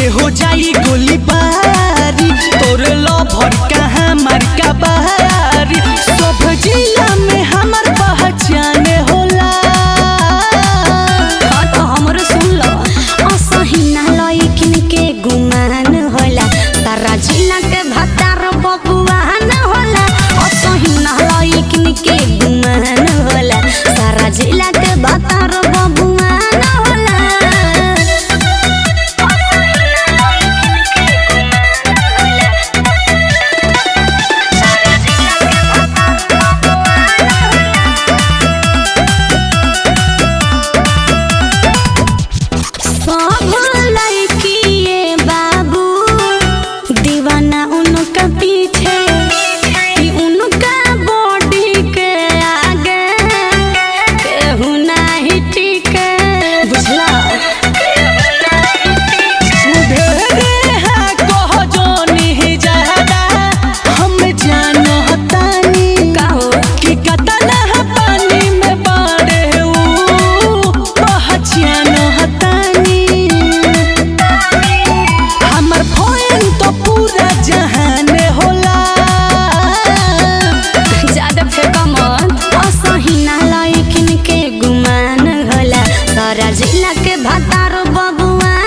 के हो जाई गोली बारी तोर लभर कहाँ मार का बारी सब जिला में हमर पहचान होला हाँ तो हमरो सुन लो असहिना लइकिन के गुमान होला तारा जिला के भतार बबुआन होला असहिना लइकिन के गुमान होला सारा जिला के भतार बबुआन होला सब लड़किए बाबू दीवाना उनका पीछे कि उनका बॉडी के आगे केहू नाही टिके बुझला ढेरे है कह जोनी ज्यादा हम जानो हतानी का हो कि कतना है पानी में बाड़े ऊ पहचान हतानी हमर फोन तो पूरा जहान होला ज्यादा फेंका मत असहिना लइकिन के गुमान होला सारा जिला के भतार बबुआ